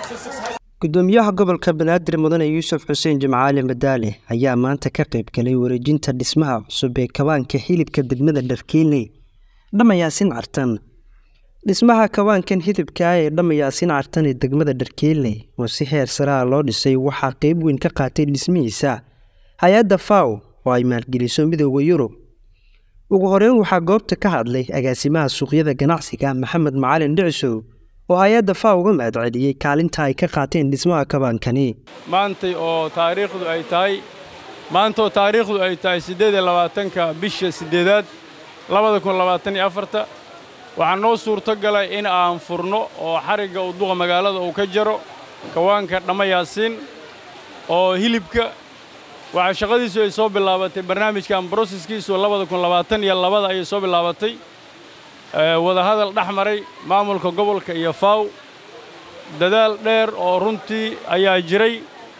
gudoomiyaha gobolka banaadir mudane yuusuf xuseen jimcaali madaale ayaa maanta ka qayb galay wareejinta dhismaha cusub ee kawaanka xilibka degmada dharkiiley dhammayaasin cartan dhismaha kawaankan hilibka ah ee dhammayaasin cartan ee degmada dharkiiley oo si heer saraa loo dhisay waxaa qeyb weyn ka qaatay dhismihiisa hay-adda faw oo ay maalgeliso midooda yurub ugu horeyn waxaa goobta ka hadlay agaasimaha suuqyada ganacsiga maxamed macalin dhicisow oo hay-adda faa uga mahad celiyey kaalinta ay ka qaateen dhismaha kabaankani maantay oo taariikhdu ay tahay maantaoo taariikhdu ay tahay siddeed iyo labaatanka bisha siddeedaad labada kun labaatan iyo afarta waxaa noo suurto galay in aan furno oo xarigga uu duqa magaalada uu ka jaro kawaanka dhammayaasiin oo hilibka waxaa shaqadiisu ay soo bilaabatay barnaamijkan broseskiisu labada kun labaatan iyo labada ayay soo bilaabatay wadahadal dhex maray maamulka gobolka iyo faw dadaal dheer oo runtii ayaa jiray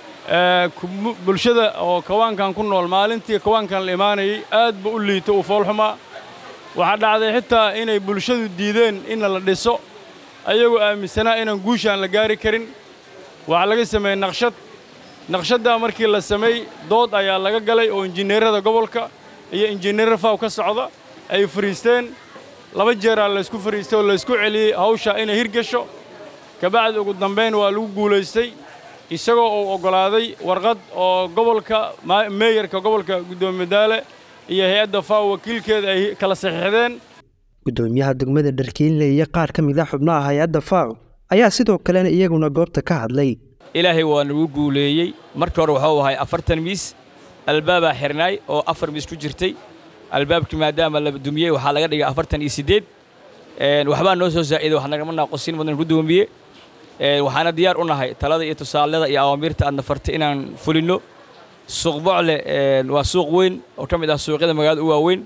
bulshada oo kawaankan ku nool maalintii kawaankan la imaanayay aad ba u liito uu foolxumaa waxaa dhacday xitaa inay bulshadu diideen inna la dhiso ayagoo aaminsanaa inaan guushaan la gaari karin waxaa laga sameeyey naqshad naqshaddaa markii la sameey dood ayaa laga galay oo injineerada gobolka iyo injineer faw ka socda ay fariisteen laba jeeraa laysku fariistay oo laysku celiyey hawshaa inay hirgasho kabacdi ugu dambayn waa lagu guulaystay isagoo uu oggolaaday warqad oo gobolka meeyarka gobolka guddoomiye daale iyo hay-adda faw wakiilkeeda ay kala saxiixdeen gudoomiyaha degmada dharkiinle iyo qaar ka mid a xubnaha hay-adda faw ayaa sidoo kalena iyaguna goobta ka hadlay ilaahay waa nagu guuleeyey markii hore waxuu ahay afartan miis albaabaa xirnaay oo afar miis ku jirtay albaabkii maadaama la dumiyey waxaa laga dhigay afartan iyo siddeed waxbaa noo soo zaa'iday wax nagama naaqosin mudan gudoomiye waxaana diyaar u nahay talada iyo tusaalada iyo awaamiirta aadna fartay inaan fulinno suuq bocle waa suuq weyn oo ka mid ah suuqyada magaalada u waaweyn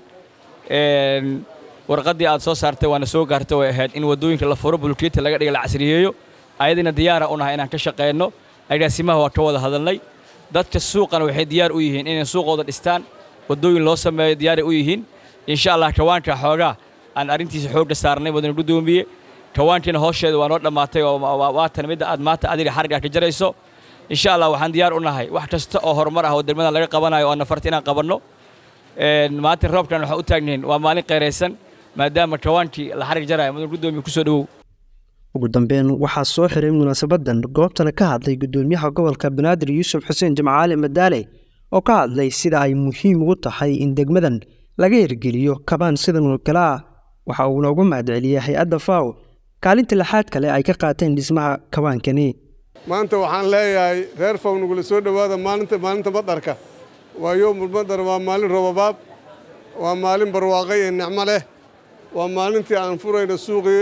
warqaddii aad soo saartay waana soo gaartay way ahayd in waddooyinka la furo bulkeeta laga dhiga la casriyeeyo ayadina diyaara u nahay inaan ka shaqeenno agaasimaha waa ka wada hadalnay dadka suuqana waxay diyaar u yihiin inay suuqooda dhistaan waddooyin loo sameeyo diyaaray u yihiin insha allah kawaanka xoogaa aan arrintiisa xoogga saarnay mudane guddoomiye kawaankiina hoosheeda waa noo dhammaatay waatan midda aad maanta adiga xargaa ka jarayso insha allah waxaan diyaar u nahay wax kasta oo horumar ah oo degmadan laga qabanayo oo nafarta inaan qabanno maalintan roobkan waxaan u taagnayn waa maalin qayraysan maadaama kawaankii la xarig jaraayo mudane guddoomiye kusoo dhowow ugu dambeyn waxaa soo xiray munaasabadan goobtana ka hadlay gudoomiyaha gobolka banaadir yuusuf xuseen jimcaali madaale oo ka hadlay sida ay muhiim ugu tahay in degmadan laga hirgeliyo kabaan sidan oo kale ah waxa uuna ugu mahad celiyey hay-adda faw kaalinta lixaad kale ay ka qaateen dhismaha kabaankani maanta waxaan leeyahay reer faw nugula soo dhowaada maalinta maalinta badarka waa yoomul badar waa maalin robabaab waa maalin barwaaqay ee nicmo leh waa maalintii aan furayno suuqii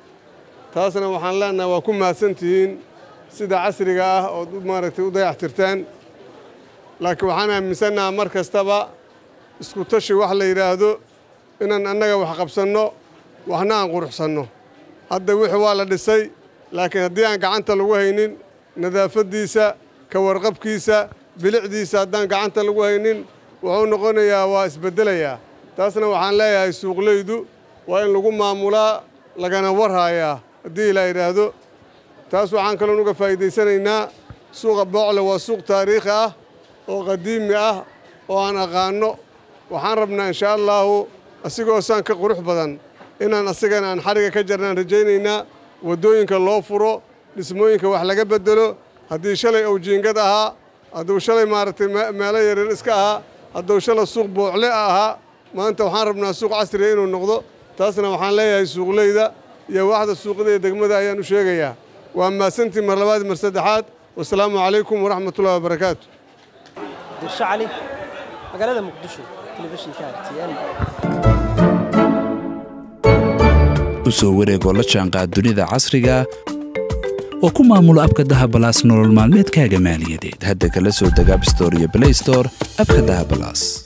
taasna waxaan leenahay waa ku mahadsantihiin sida casriga ah ood maaragtay u dayactirteen laakiin waxaan aaminsannaha mar kastaba isku tashi wax la yidhaahdo inaan annaga wax qabsanno waxna aan quruxsanno hadda wixii waa la dhisay laakiin haddii aan gacanta lagu haynin nadaafaddiisa ka warqabkiisa bilicdiisa haddaan gacanta lagu haynin wuxuu noqonayaa waa isbeddelayaa taasna waxaan leeyahay suuqleydu waa in lagu maamulaa lagana warhaayaa haddii la yidhaahdo taas waxaan kaloon uga faa'iidaysanaynaa suuqa boocle waa suuq taariikhi ah oo qadiimi ah oo aan aqaanno waxaan rabnaa inshaa allaahu asigoo saan ka qurux badan inaan asigana aan xadhigga ka jarnaan rajaynaynaa waddooyinka loo furo dhismooyinka wax laga beddelo haddii shalay uu jiingad ahaa hadduu shalay maaragtay meelo yaryar iska ahaa hadduu shalay suuq boocle ahaa maanta waxaan rabnaa suuq casriga inuu noqdo taasna waxaan leeyahay suuqleyda iyo waaxda suuqyada iyo degmada ayaan u sheegayaa waa mahadsantii mar labaad mar saddexaad wasalaamu calaykum waraxmatullahi wabarakaatu dirsho cali magaalada muqdisho telefishinka rtn u soo wareegoo la jaanqaad dunida casriga oo ku maamulo abka dahabalaas nolol maalmeedkaaga maaliyadeed hadda kala soo deg abstore iyo blaystore abka dahabalaas